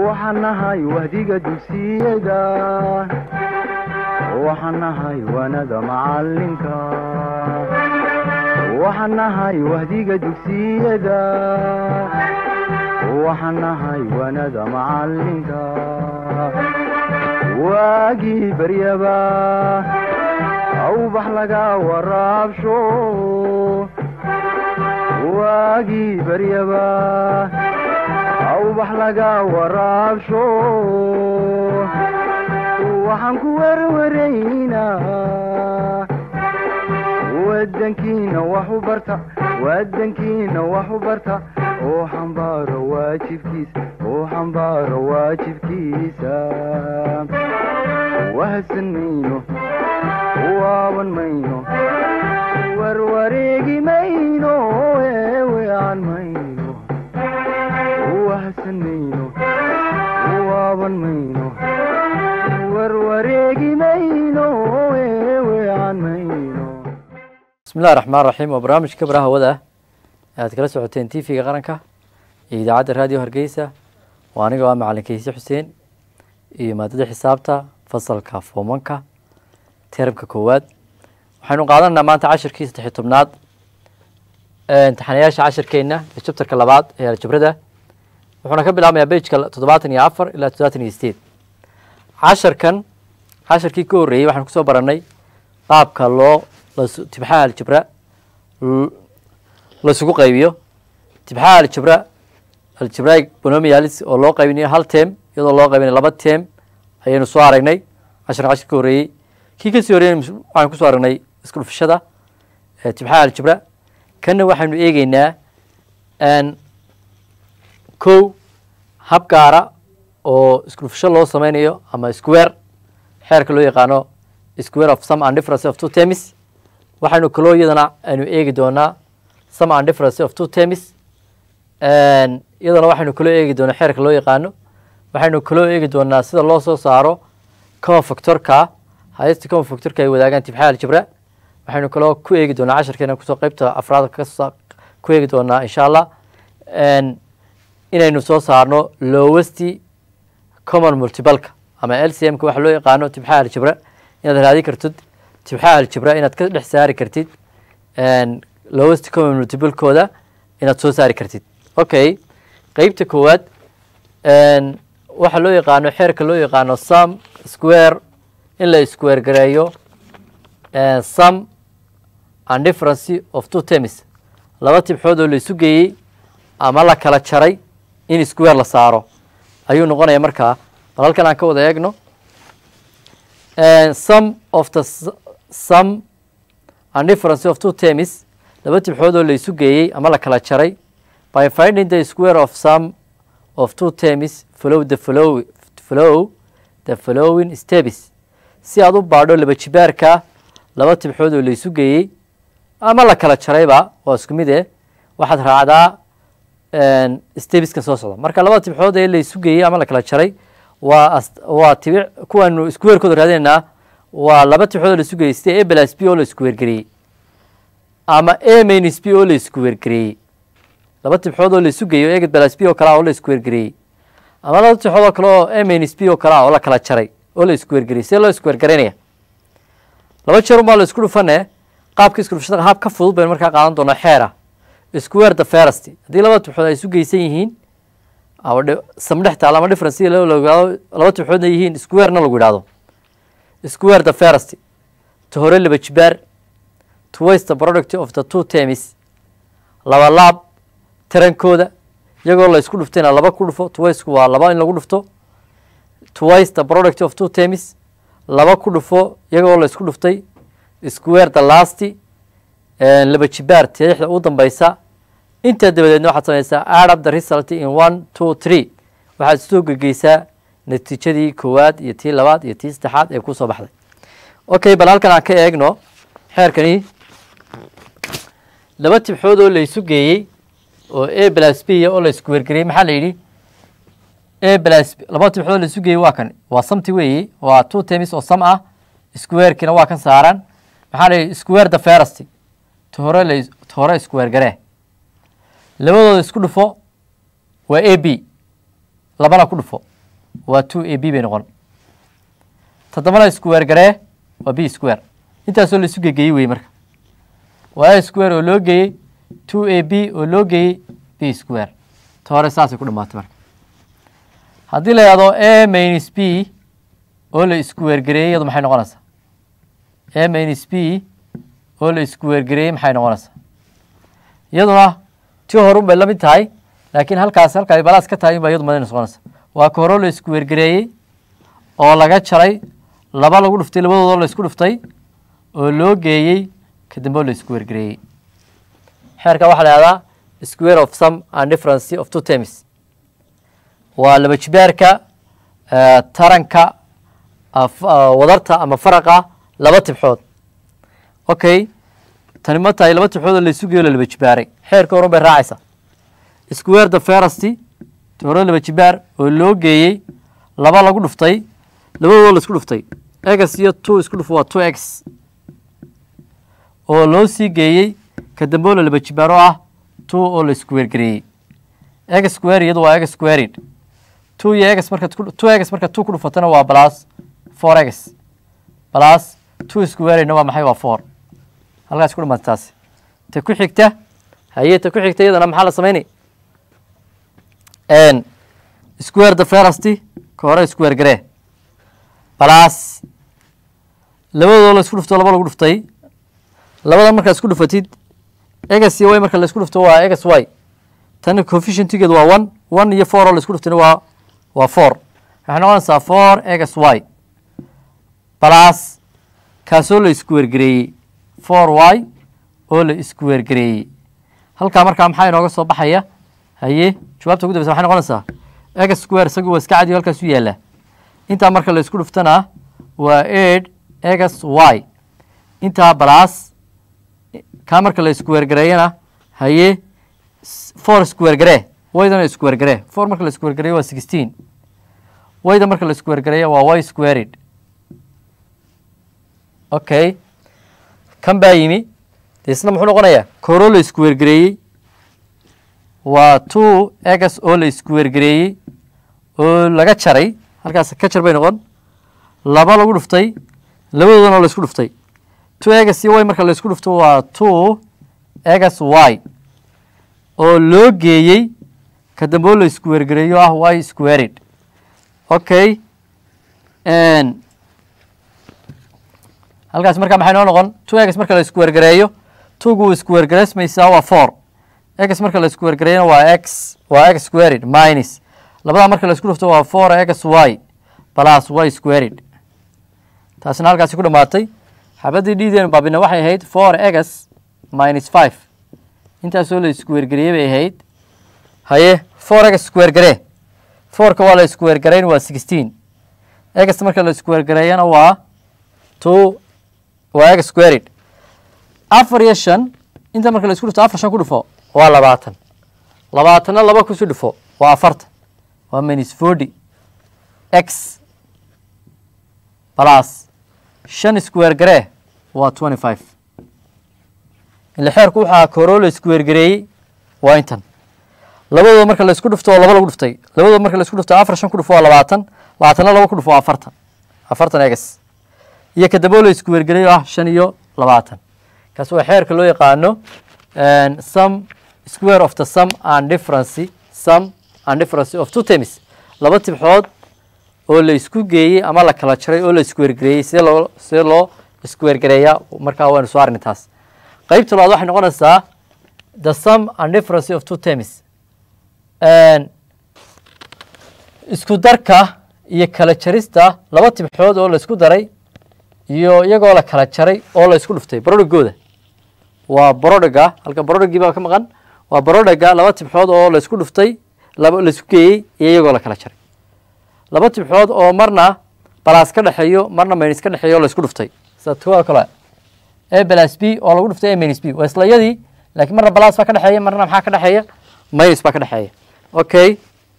waxaan nahay wahdiga dugsiyada waxaan nahay wanada macalinka waxaan nahay wahdiga dugsiyada waxaan nahay wanada macalinka waagii baryaba awbax laga waraabsho waagii baryaba awbax laga waraabsho waxaan ku werwaraynaa wadankiina wax u barta wadankiina wax u barta oo xambaaro waajibkiisa oo xambaaro waajibkiisa wahadsan mayno waaban mayno warwareegi mayno eewean mayno wahadsan mayno waaban mayno warwareegi mayno eewean mayno bismi illahi raxmaan raxiim waa barnaamijka baraha hawada ah ee aad kala socoteen t v-ga qaranka iyo idaacadda raadiyo hargeysa waa aniga waa macalin kayse xuseen iyo maadada xisaabta fasalka foomanka teramka koowaad waxaynu qaadananaa maanta cashirkii saddexiy tobnaad imtixaanayaasha cashirkeena ee jabtarka labaad ee aljabrada wuxuuna ka bilaabmayaa bejka toddobaatan iyo afar ilaa toddobaatan iyo sideed casharkan casharkii ka horreeyey waxaanu kusoo baranay qaabka loo tibxaha aljabra laisugu qaybiyo tibxaha aljabra aljabraig bonomialis oo loo qaybinayo hal tem iyadoo loo qaybinayo laba tem ayaynu soo aragnay casharka cashir ka horreeyey kii kasii horreeyey waxaanu kusoo aragnay isku dhufashada tibxaha aljabra kanna waxaynu eegeynaa kow hab gaara oo isku dhufasho loo sameynayo ama square xeerka loo yaqaano square of some and difference of two temis waxaynu kaloo iyadana aynu eegi doonaa some and difference of two temis iyadana waxaynu kaloo eegi doonaa xeerka loo yaqaano waxaynu kaloo eegi doonaa sida loo soo saaro common factorka haysta common factorka ay wadaagaan tibxaa aljabra waxaynu kaloo ku eegi doonaa casharkeena kusoo qeybta afraad ku eegi doonaa insha allah inaynu soo saarno lowesti common multibalka ama l c m-ka waxa loo yaqaano tibxaa aljabra inaad raadi kartid tibxaa aljabra inaad ka dhex saari kartid lowest common multibalkooda inaad soo saari kartid okay qeybta koowaad waxaa loo yaqaano xeerka loo yaqaano sum square in la square gareeyo sum and difference of two temis laba tibxood oo la isu geeyey ama la kala jaray in square la saaro ayuu noqonaya markaa bal halkan aan ka wada eegno some of the some and difference of two temis laba tibxood oo la isu geeyey ama la kala jaray by finding the square of some of two temis follow the follow follow the following steps si aad u baadho laba jibaarka laba tibxood oo la isu geeyey ama la kala jarayba waa isku mid eh waxaad raacdaa stebiskan soo socda marka laba tibxood ee la isu geeyey ama la kala jaray waa waa tibic kuwaanu isku weerkooda raadinaynaa waa laba tibxood oo la isu geeyey sida a plus b oo la isku weergareeyey ama a minus b oo la isku weergareeyey laba tibxood oo la isu geeyo eged plus b oo kale ah oo la isku weergareeyey ama laba tibxood oo kale oo a minus b oo kale ah oo la kala jaray oo la isku weergareeyey see loo isku weergaraynaya laba jeer unbaa la isku dhufane qaabka isku dhufashada haab ka fudud baynu markaa qaadan doonaa xeera square the first haddii laba tibxood ay isu geysan yihiin samdhex taal ama difference laba tibxoodna yihiin square-na lagu yidhahdo square the first ta hore laba jibaar twice the product of the two temis laba laab tarankooda iyagoo la isku dhuftayna laba ku dhufo twiceku waa laba in lagu dhufto twice the product of two temis laba ku dhufo iyagoo la isku dhuftay square the last laba jibaar tixda u dambeysa intaa dabadeedna waxaad samaysaa add up the result in one two three waxaad soo gegeysaa natiijadii koowaad iyo tii labaad iyo tii saddexaad ee kusoo baxday okay bal halkan aan ka eegno xeerkani laba tibxood oo la isu geeyey oo a plus b oo la isku wergeriyey maxaa la yidhi a plus laba tibxood oo la isu geeyey waa kan waa samti weeyi waa two temis oo sam ah squarekina waa kan saaran maxaa la yidhi square the first ta hore la ta hore square garee labadooda isku dhufo waa a b labana ku dhufo waa two a b bay noqon toddobana square garee waa b square intaasoo la isu gegeeyey wey marka waa a square oo loo geeyey two a b oo loo geeyey b square ta hore saasay ku dhamaatay marka haddii la yihahdo a minus b oo la square gareeyey iyadu maxay noqonaysaa a minus b oo la square gareeyey maxay noqonaysaa iyaduna ti horun bay la mid tahay laakiin halkaas halka ay balaas ka tahay in ba iyadu madayna noqonaysa waa ka hore oo la square gareeyey oo laga jaray laba lagu dhuftay labadoodoo la isku dhuftay oo loo geeyey kadambe oo la square gareeyey xeerka waxaa la yihahdaa square of some and difference of two terms waa laba jibaarka taranka wadarta ama faraqa laba tibxood okay tani ma tahay laba tibxood oo la isu geeyo la laba jibaaray xeerka horan bay raacaysaa square the ferasty hore laba jibaar oo loo geeyey laba lagu dhuftay labadoodoo la isku dhuftay egas iyo two isku dhuf waa two x oo loo sii geeyey ka dambe oo la laba jibaar oo ah two oo la square gareeyey egas square iyadu waa egas squared two iyo egas marka two egas marka two ku dhufatana waa plus four egas plus two squaredna waa maxay waa four halkaas ku dhamaata taasi ta ku xigta haye ta ku xigta iyadana maxaa la samaynay square the ferasty ka hore square garee plus labadoo la isku dhufto laba lagu dhuftay labada markaa isku dhufatid egas iyo y marka la isku dhufto waa egas y tan coefficientigeedu waa one one iyo four oo la isku dhuftayna waa waa four waxay noqonaysaa four egas y plus kaasoo la square gareeyey four y oo la square gareeyey halkaa markaa maxaa inooga soo baxaya haye jawaabta ugu dambeysa waxay noqonaysaa egas square isagu waa iska cadiyo halkaas u yaallaa intaa marka la isku dhuftana waa eight egas y intaa plus kaa marka la square gareeyana haye four square garee waydana square garee four marka la square gareeyo waa sixteen wayda marka la square gareeya waa y squared okay kan baa yimi de isna muxuu noqonayaa koroo la square gareeyey waa two egas oo la square gareeyey oo laga jaray halkaas ka jar bay noqon laba lagu dhuftay labadoodana oo la isku dhuftay two egas iyo y marka la isku dhufto waa two egas y oo loo geeyey ka dambe oo la square gareeyo ah y squared okay halkaas markaa maxay noo noqon two egas marka la square gareeyo twogu square gareysmaysaa waa four egas marka la square gareeyana waa x waa x squared minus labadaa marka la isku dhufto waa four egas y plus y squared taasina halkaasi ku dhamaatay xabaddii dhiideenu baabina waxay ahayd four egas minus five intaasoo la square gareeyey bay ahayd haye four egas square garee fourka waa la square gareyn waa sixteen egas marka la square gareeyana waa two waa egas squared afar iyo shan inta marka la isku dhufto afar shan ku dhufo waa labaatan labaatanna laba kusi dhufo waa afartan waa minus forty x plus shan square garee waa twenty five ile xeerku waxaa koroo la square gareeyey waa intan labadooda marka la isku dhufto oo laba lagu dhuftay labadooda marka la isku dhufto afar shan ku dhufo waa labaatan labaatanna laba ku dhufo waa afartan afartan egas iyo kadamboo la square gareeyo ah shan iyo labaatan kaas waa xeerka loo yaqaano some square of the sum and difference sum and difference of two terms laba tibxood oo la isku geeyey ama la kala jaray oo la square gareeyey sidee loo sidee loo square gareeyaa markaa waynu soo arnay taas qaybta labaad waxay noqonaysaa the sum and difference of two terms isku darka iyo kala jarista laba tibxood oo la isku daray iyo iyagoo la kala jaray oo la isku dhuftay brodhigooda waa brodhiga halka brodhigii baa ka maqan waa brodhiga laba tibxood oo la isku dhuftay laba la isku geeyey iyo iyagoo la kala jaray laba tibxood oo marna balaas ka dhexeeyo marna minus ka dhexeeyo oo la isku dhuftay sida tuwa kale a plus b oo lagu dhuftay a minus b waa isla yadii laakiin marna balaas baa ka dhexeeya marna maxaa ka dhexeeya minus baa ka dhexeeya okay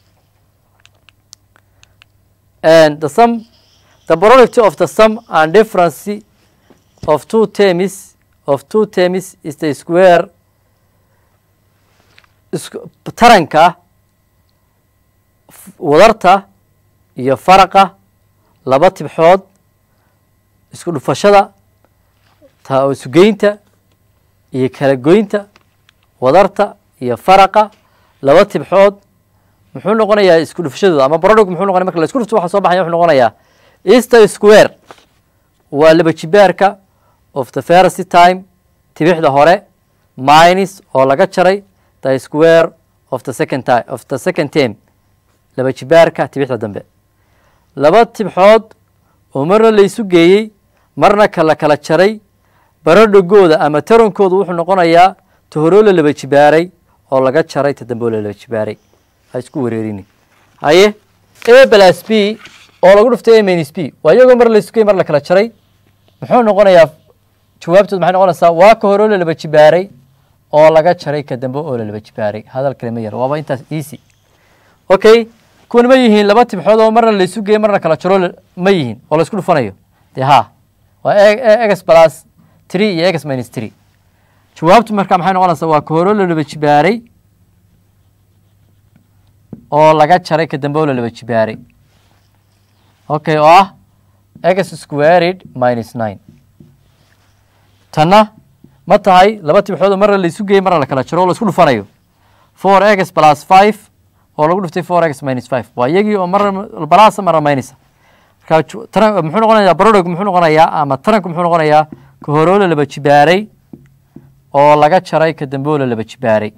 and the sum the product of the sum and difference of two terms of two terms is the square taranka wadarta iyo faraqa laba tibxood isku dhufashada ta isugeynta iyo kala goynta wadarta iyo faraqa laba tibxood muxuu noqonayaa isku dhufashadooda ama barodhog muxuu noqonaya marka la isku dhufto waxa soo baxaya wuxuu noqonayaa easter square waa laba jibaarka of the first time tibixda hore minus oo laga jaray the square of the second time of the second term laba jibaarka tibixda dambe laba tibxood oo marna la isu geeyey marna kala kala jaray barodhogooda ama tarankooda wuxuu noqonayaa tahoroo la laba jibaaray oo laga jaray ta dambe oo la laba jibaaray ha isku wareerini haye a plus b oo lagu dhuftay a minus b waa iyagoo mar la isu geeyey mar la kala jaray muxuu noqonayaa jawaabtood maxay noqonaysaa waa ka horoo la laba jibaaray oo laga jaray ka dambe oo la laba jibaaray hadal kale ma yar waaba intaas easy okay kuwan ma yihiin laba tibxood oo marna la isu geeyey marna kala jaro la- ma yihiin oo la isku dhufanayo dee ha waa ex plus three iyo ex minus three jawaabtu marka maxay noqonaysaa waa ka horoo la laba jibaaray oo laga jaray ka dambe oo la laba jibaaray okay oo ah x squared minus nine tanna ma tahay laba tibxood oo marna la isu geeyey marna la kala jaro oo la isku dhufanayo four x plus five oo lagu dhuftay four x minus five waa iyagii oo marna balasa marna minus marka ju- taran muxuu noqonayaa barodhog muxuu noqonayaa ama taranku muxuu noqonayaa ka horoo la laba jibaaray oo laga jaray ka dambe oo la laba jibaaray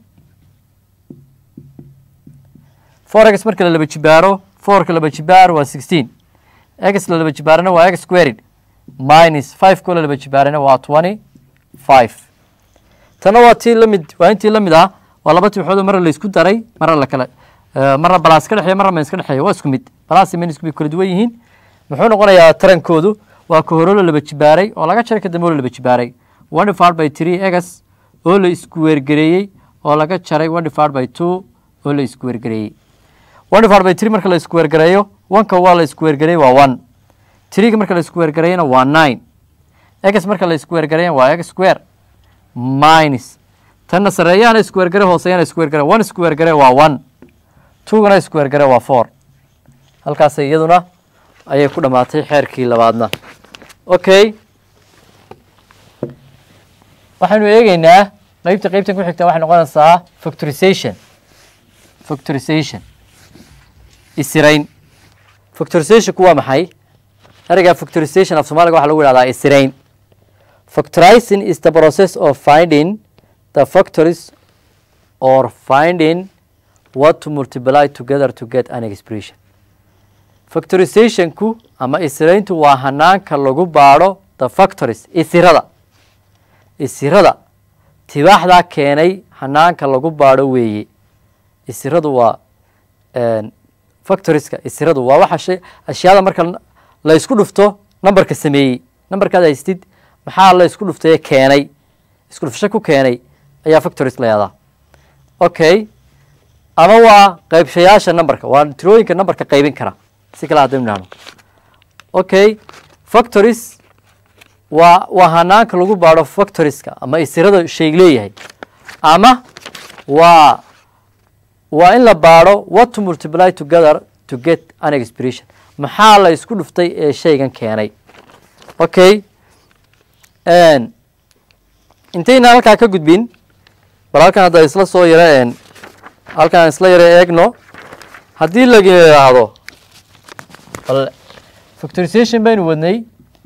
four x marka la laba jibaaro fourka laba jibaar waa sixteen x la laba jibaarana waa x squared minus five ko la laba jibaarana waa twenty five tana waa tii lamid waa intii lamid ah waa laba tibxood oo marna la isku daray marna la kala eh, marna balaas ka dhexeeya marna minus ka dhexeeya waa isku mid balaas iyo minusku bay kala duwan yihiin muxuu noqonayaa tarankoodu waa ka horo la laba jibaaray oo laga jaray ka dambe oo la laba jibaaray one divided by three x oo la isku weergareeyey oo laga jaray one divided by two oo la isku weergareeyey one divided by three marka la isku weergareeyo oneka waa la isku weergareeyey waa one threega marka la isku weergareeyana waa nine x marka la isku weergareeyana waa x square minus tanna sareeyahana isku weergare hooseeyana isku weergare one isku weergare waa one twogana isku weergare waa four halkaasay iyaduna ayay ku dhammaatay xeerkii labaadna okay waxaynu eegeynaa qeybta qeybtan ku xigta waxay noqonaysaa factorization factorization isirayn factorizationku waa maxay ereyga factorization af soomaaliga waxaa lagu yihahdaa isirayn factorizing is the process of finding the factories or finding what to multiply together to get an expression factorizationku ama isirayntu waa hanaanka lagu baadho the factories isirada isirada tibaaxdaa keenay hanaanka lagu baadho weeye isiradu waa factorieska isiradu waa waxa shay ashyaada marka la isku dhufto numberka sameeyey numberkaad haystid maxaa la isku dhuftaye keenay isku dhufsho ku keenay ayaa factories la yahdaa okay ama waa qaybshayaasha numberka waa tirooyinka numberka qaybin kara si kale haddaynu nahno okay factories waa waa hanaanka lagu baadho factorieska ama isirada shay leeyahay ama waa waa in la baadho what to multiply together to get an expression maxaa la isku dhuftay ee shaygan keenay okay intayna halkaa ka gudbin bal halkan hadda isla soo yaro halkaan isla yaro eegno haddii la yidhaahdo bal factorization baynu wadnay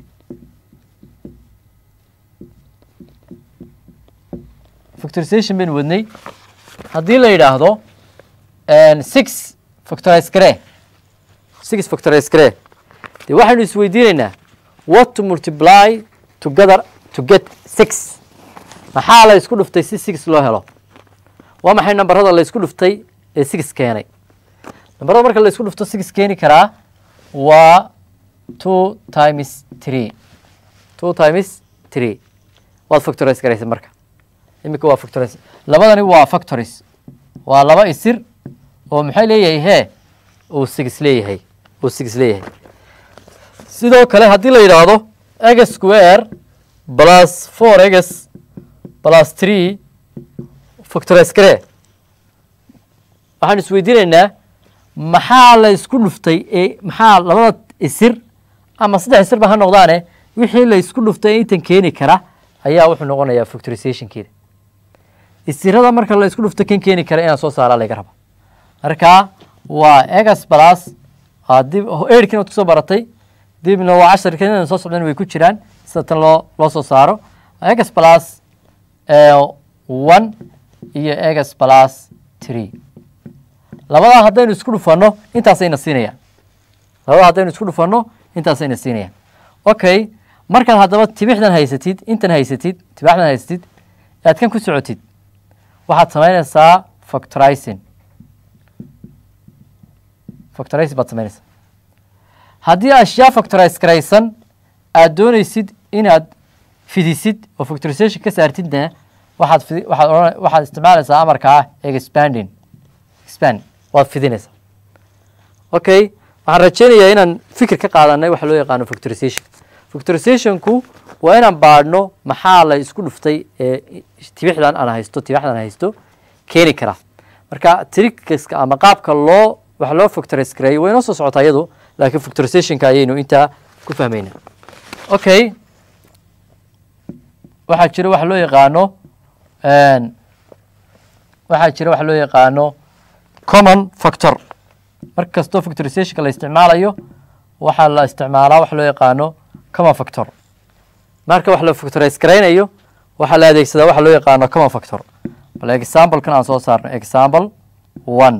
factorization baynu wadnay haddii la yidhaahdo six factorize garee six factorize garee dee waxaynu isweydiinaynaa what to multiply together to get six maxaa la isku dhuftay si six loo helo waa maxay nambarada la isku dhuftay ee six keenay nambarada marka la isku dhufto six keeni karaa waa two times three two times three waad factorize garaysa marka iminka waa factorize labadani waa factories waa laba isir oo maxay leeyahay hee uu six leeyahay uu six leeyahay sidoo kale haddii la yidhaahdo x square plus four x plus three factorize garee waxaan isweydiinaynaa maxaa la isku dhuftay ee maxaa labada isir ama saddex isir ba ha noqdaane wixii la isku dhuftay ee intan keeni kara ayaa wuxuu noqonayaa factorizationkeeda isirada marka la isku dhufto kan keeni kara inaan soo saaraa laga raba marka waa egas plus aa dib erkin ood kusoo baratay dibna waa casharka inaan soo socdan way ku jiraan sida tan loo loo soo saaro egas plus one iyo egas plus three labadaa haddaynu isku dhufanno intaasayna siinayaan labadaa haddaynu isku dhufanno intaasayna siinayaan okay markaad haddaba tibixdan haysatid intan haysatid tibaaxdan haysatid aad kan ku socotid waxaad samaynaysaa factorizing factorizing baad samaynaysaa haddii ashyaa factorize garaysan aad doonaysid inaad fidisid oo factorization ka saartidna waxaad fidi waxaad odhan waxaad isticmaalaysaa amarka ah expanding expand waad fidinaysaa okay waxaan rajeynayaa inaan fikir ka qaadanay waxa loo yaqaano factorization factorizationku waa inaan baadhno maxaa la isku dhuftay ee tibixdan aan haysto tibixdan aan haysto keeni kara marka trickiska ama qaabka loo wax loo factorize gareeyo way inoo soo socotaa iyadu laakiin factorizationka ayaynu intaa ku fahmayna okay waxaa jira waxa loo yaqaano waxaa jira waxa loo yaqaano common factor mar kastoo factorizationka la isticmaalayo waxaa la isticmaalaa waxa loo yaqaano common factor marka wax la factorize garaynayo waxaa la adeegsadaa waxa loo yaqaano common factor bal examplekan aan soo saarno example one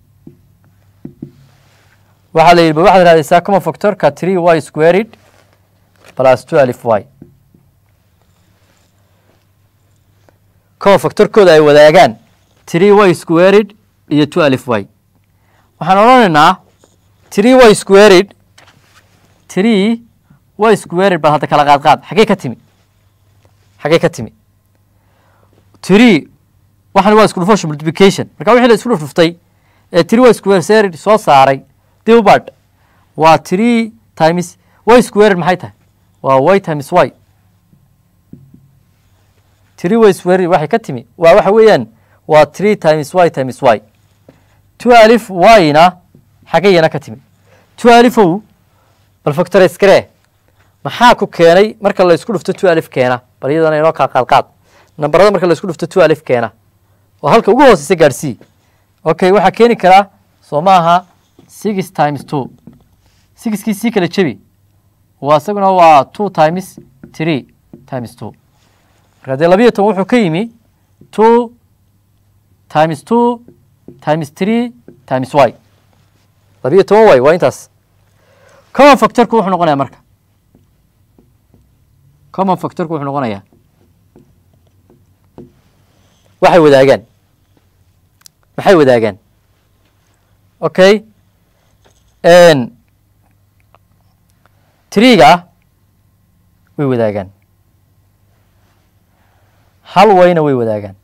waxaa la yidhi ba waxaad raadaysaa common factorka three y squared plus two alif y common factorkooda ay wadaagaan three y squared iyo two alif y waxaan odhanaynaa three y squared three y squared bal hadda kala qaad qaad xaggee ka timi xaggee ka timi three waxan waa isku dhufasho multiplication marka wixii la isku dhuftay ee three y squared soo saaray dibubad waa three times y squared maxay tahay waa y times y three y squared waxay ka timi waa waxa weeyaan waa three times y times y two alif y-na xaggayana ka timi two alifow bal factorize garee maxaa ku keenay marka la isku dhufto two alif keena bal iyadana inoo kaa qaad qaad nambarada marka la isku dhufto two alif keena oo halka ugu hooseysa gaadhsii okay waxaa keeni karaa soo maaha six times two sixkii sii kala jebi waa isaguna waa two times three times two marka dee labiyo toban wuxuu ka yimi two times two times three times y labiyo toban y waa intaas common factorku wuxuu noqonayaa marka common factorku wuxuu noqonayaa waxay wadaagaan maxay wadaagaan okay triga way wadaagaan hal wayna way wadaagaan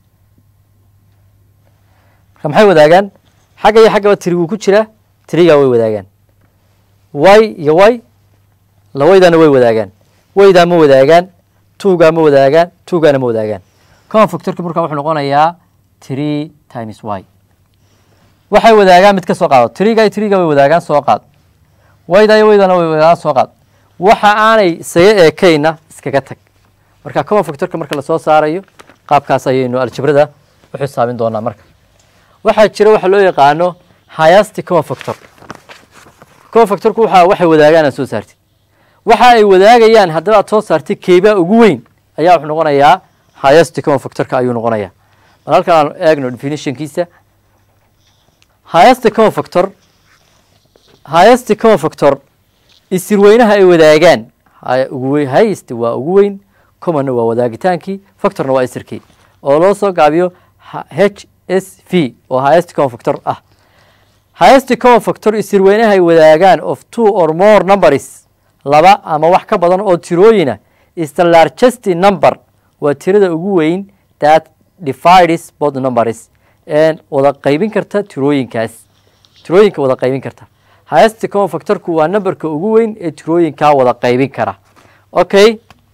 marka maxay wadaagaan xagga iyo xaggaba triguu ku jira triga way wadaagaan y iyo y lawaydana way wadaagaan waydaa ma wadaagaan tuugaa ma wadaagaan tuugaana ma wadaagaan common factorka marka wuxuu noqonayaa three times y waxay wadaagaan mid ka soo qaado triga iyo triga way wadaagaan soo qaad wayda iyo waydana way wadaagaan soo qaad waxa aanay isaga eekayna iskaga tag marka common factorka marka lasoo saarayo qaabkaas ayaynu aljabrada u xisaabin doonaa marka waxaa jira waxa loo yaqaano highest common factor common factorku waxa waxay wadaagaan aad soo saartid waxa ay wadaagayaan haddaba aad soo saartay keebaa ugu weyn ayaa wuxuu noqonayaa highest common factorka ayuu noqonayaa bal halkan aan eegno definitionkiisa highest common factor highest common factor isirweynaha ay wadaagaan ugu weyn highest waa ugu weyn commonna waa wadaagitaankii factorna waa isirkii oo loo soo gaabiyo h s v oo highest common factor ah highest common factor isirweynaha ay wadaagaan of two or more numbers laba ama wax ka badan oo tirooyina is the largest number waa tirada ugu weyn that divides both numbers wada qaybin karta tirooyinkaas tirooyinka wada qaybin karta highest common factorku waa numberka ugu weyn ee tirooyinkaa wada qaybin kara okay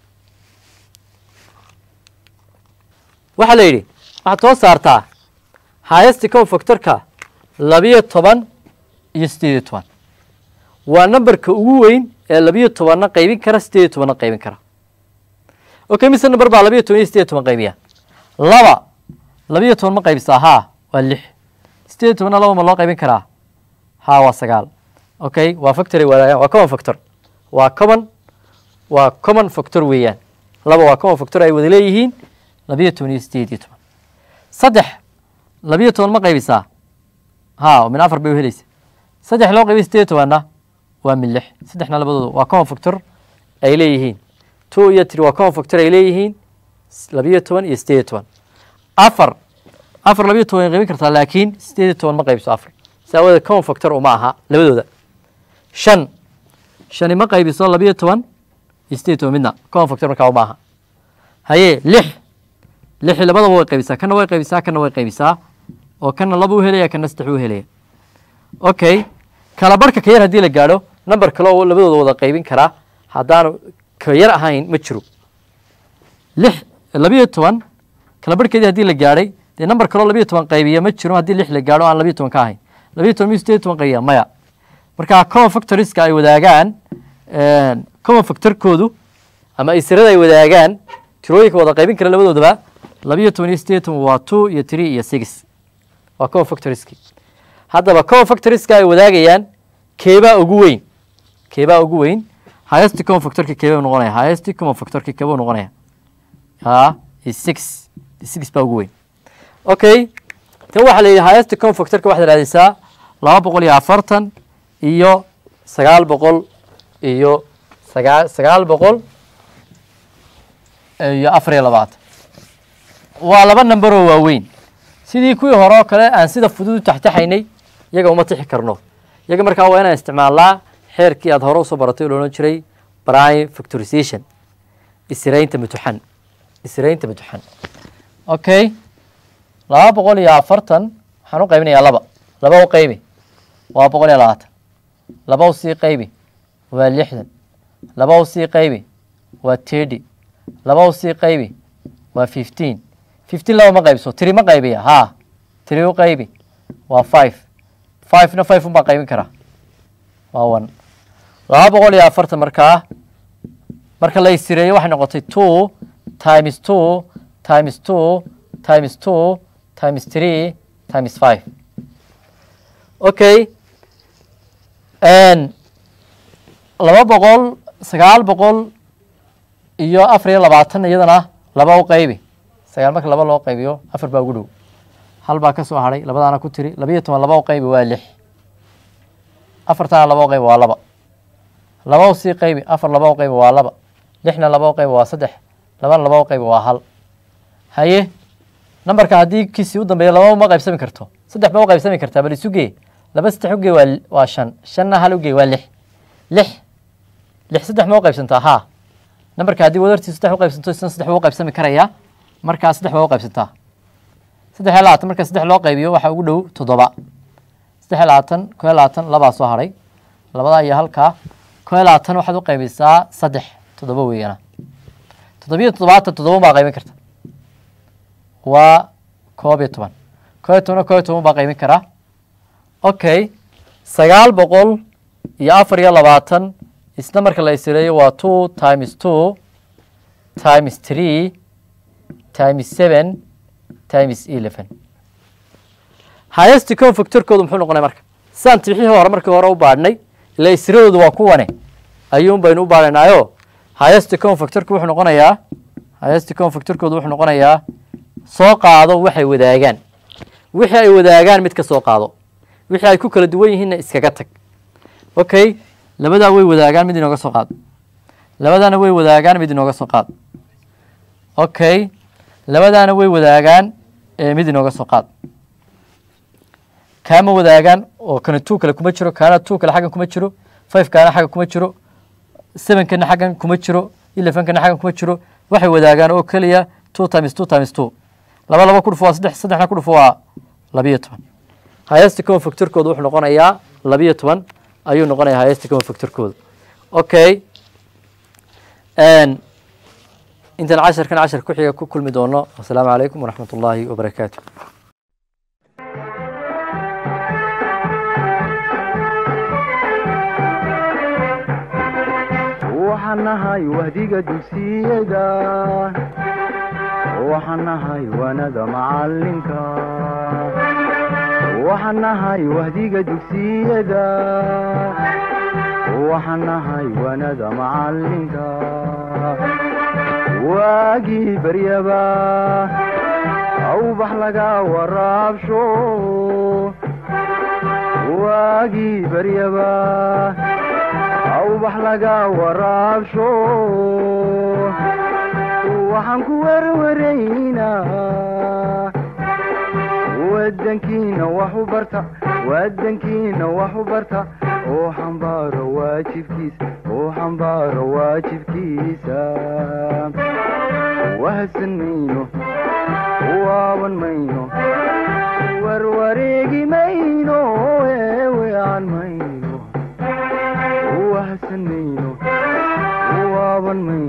waxaa la yidhi waxaad soo saartaa highest common factorka labiyo toban iyo sideed iyo toban waa numberka ugu weyn ee labiyo tobanna qaybin kara sideed iyo tobanna qaybin kara okay mise number baa labiyo toban iyo sideed iyo toban qaybiya laba labiyo toban ma qaybisaa haa waa lix sideed iyo tobanna laba ma loo qaybin karaa haa waa sagaal okay waa factory wadaagaan waa common factor waa common waa common factor weeyaan laba waa common factor ay wada leeyihiin labiyo toban iyo sideed iyo toban saddex labiyo toban ma qaybisaa haa min afar bay u helaysa saddex loo qaybiy sideed iyo tobanna waa min lix saddexna labadooda waa common factor ay leeyihiin two iyo three waa common factor ay leeyihiin labiyo toban iyo sideed iyo toban afar afar labiyo toban ay qaybin kartaa laakiin sideed iyo toban ma qaybiso afar si awadeed common factor uma aha labadooda shan shani ma qaybiso labiyo toban iyo sideed iyo toban midna common factor markaa uma aha haye lix lixi labadaba way qaybisaa kana way qaybisaa kana way qaybisaa oo kana laba u helaya kana saddex u helaya okay kala barhka ka yar haddii la gaadho number kale oo labadooda wada qaybin karaa haddaanu ka yar ahayn ma jiro lix labiyo toban kala barhkeedii haddii la gaadhay dee number kaleo labiyo toban qaybiya ma jiro haddii lix la gaadho aan labiyo toban ka ahayn labiyo toban miyo sideed iyo toban qaybiya maya marka common factoriska ay wadaagaan common factorkoodu ama isirada ay wadaagaan tirooyinka wada qaybin kara labadoodaba labiyo toban iyo sideed iyo toban waa two iyo three iyo six waa common factoriski haddaba common factoriska ay wadaagayaan keebaa ugu weyn keebaa ugu weyn highest common factorki keebaa noqonaya highest common factorki keebuu noqonaya ha is six six baa ugu weyn okay tan waxaa la yidhi highest common factorka waxaad raadisaa laba boqol iyo afartan iyo sagaal boqol iyo sagaa sagaal boqol iyo afar iyo labaatan waa laba number oo waaweyn sidii kuwii hore oo kale aan sida fudud u taxtaxaynay iyaga uma tixi karno iyaga markaa waa inaan isticmaalnaa xeerkii aad hore usoo baratay oo la odhan jiray prime factorization isiraynta mutuxan isiraynta mutuxan okay laba boqol iyo afartan waxaan u qaybinayaa laba laba u qaybi waa boqol iyo labaatan laba u sii qaybi waa lixdan laba u sii qaybi waa tirty laba u sii qaybi waa fifteen fifteen laba ma qaybiso tiri ma qaybiya haa tiri u qaybi waa five fivena five un baa qaybin karaa waa one laba boqol iyo afartan markaa marka la isireeyo waxay noqotay two times two times two times two times three times five okay laba boqol sagaal boqol iyo afar iyo labaatan iyadana laba u qaybi sagaal marka laba loo qaybiyo afar baa ugu dhow hal baa ka soo hadhay labadaana ku tiri labiyo toban laba u qaybi waa lix afartana laba u qaybi waa laba laba u sii qaybi afar laba u qaybi waa laba lixna laba u qaybi waa saddex labana laba u qaybi waa hal haye nambarka haddii kiisii u dambeeya laba uma qaybsami karto saddex ba u qaybsami kartaa bal isu gee laba saddex ugee waa waa shan shanna hal ugee waa lix lix lix saddex ma u qaybsantaa haa nambarka haddii wadartii saddex u qaybsanto isna saddex buu u qaybsami karayaa markaa saddex baa u qaybsantaa saddex iyo labaatan marka saddex loo qaybiyo waxaa ugu dhow toddoba saddex iyo labaatan koo iyo labaatan labaa soo hadhay labadaa iyo halkaa koo iyo labaatan waxaad u qaybisaa saddex toddoba weeyana toddobiyo toddobaatan toddoba baa qaybin karta waa koob iyo toban koo iyo tobanna koo iyo toban baa qaybin karaa okay sagaal boqol iyo afar iyo labaatan isna marka la isireeyo waa two times two times three times seven times eleven highest common factorkoodu muxuu noqonaya marka sidaan tibixihii hore markii hore u baadhnay ila isiradoodu waa kuwane ayuun baynu u baadhanaayo highest common factorku wuxuu noqonayaa highest common factorkoodu wuxuu noqonayaa soo qaado waxay wadaagaan wixii ay wadaagaan mid ka soo qaado wixii ay ku kala duwan yihiinna iskaga tag okay labadaa way wadaagaan mid inooga soo qaad labadaana way wadaagaan mid inooga soo qaad okay labadaana way wadaagaan mid inooga soo qaad kaama wadaagaan oo kana two kale kuma jiro kaana two kale xaggan kuma jiro five kaana xaggan kuma jiro seven kana xaggan kuma jiro eleven kana xaggan kuma jiro waxay wadaagaan oo keliya two times two times two laba laba ku dhufo waa saddex saddexna ku dhufo waa labiyo toban highest common factorkooda wuxuu noqonayaa labiyo toban ayuu noqonayaa highest common factorkooda okay intaan casharkan cashar ku xiga ku kulmi doono wasalaamu calaykum waraxmat ullaahi wabarakaatu waxaan nahay wahdiga dugsiyada waxaan nahay wanada macalinka waxaan nahay wahdiga dugsiyada waxaan nahay wanada macalinka waagii baryaba awbax laga waraabsho waagii baryaba awbax laga waraabsho waxaan ku werwaraynaa wadankiina wax u barta wadankiina wax u barta oo xambaaro waajibkiisa oo xambaaro waajibkiisa wahadsan mayno waaban mayno warwareegi mayno eewean mayno wahadsan mayno waaban mayno